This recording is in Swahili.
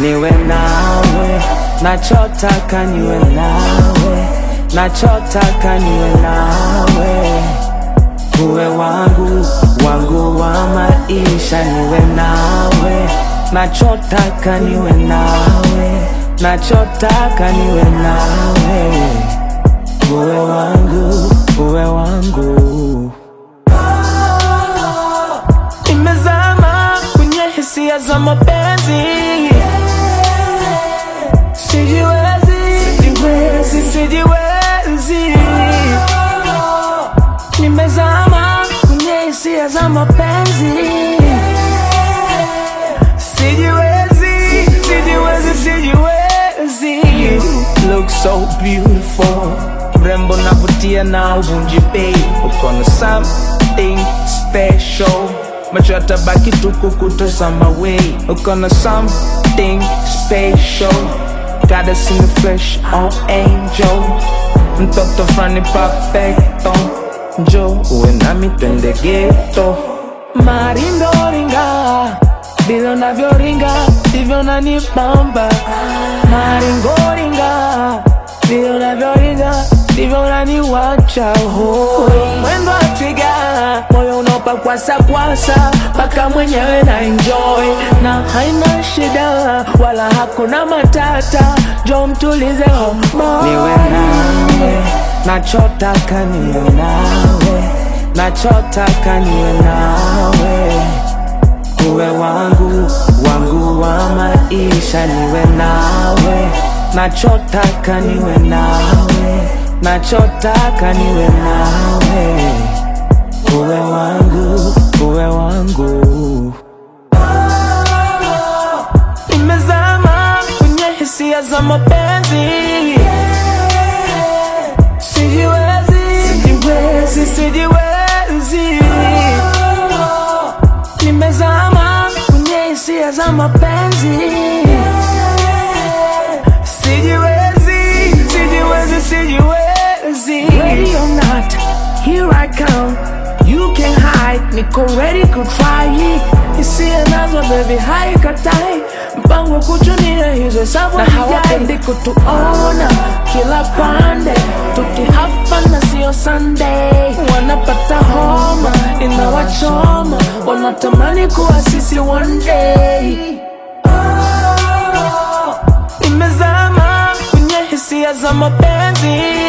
niwe nawe, nachotaka niwe nawe, nachotaka niwe nawe, uwe wangu wangu wa maisha, niwe nawe, nachotaka niwe nawe, nachotaka niwe nawe, uwe wangu, uwe wangu. Nimezama kwenye hisia za mapenzi, sijiwezi, sijiwezi, sijiwezi. Nimezama kwenye hisia za mapenzi, sijiwezi, sijiwezi, sijiwezi. You look so beautiful, mrembo navutia na uvunji bei, uko na something special macho yatabaki tu kukutazama wei, uko na something special, got us in the flesh, oh angel, mtoto frani perfecto, njo uwe nami twende ghetto, maringoringa vile unavyoringa ndivyo unanibamba, maringoringa vile unavyoringa ndivyo unaniwacha hoi, mwendo wa twiga, moyo unaopakwasa kwasa mpaka mwenyewe na enjoy, na haina shida wala hakuna matata, jo mtulize homo, niwe nawe, nachotaka niwe nawe, nachotaka niwe nawe uwe wangu wangu wa maisha, niwe nawe, nachotaka niwe nawe, nachotaka niwe nawe, uwe wangu, uwe wangu. Nimezama kwenye hisia za mapenzi, sijiwezi, sijiwezi, sijiwezi nimezama kwenye hisia za mapenzi, sijiwezi, sijiwezi, sijiwezi. Ready or not, here I come. You can hide, niko ready ku try. Hisia nazo baby, haikatai mpango kuchunia hizo hesabu na hawapendi kutuona kila pande tukihafa na sio Sunday, wanapata homa inawachoma, wanatamani kuwa sisi one day. Nimezama kwenye hisia za mapenzi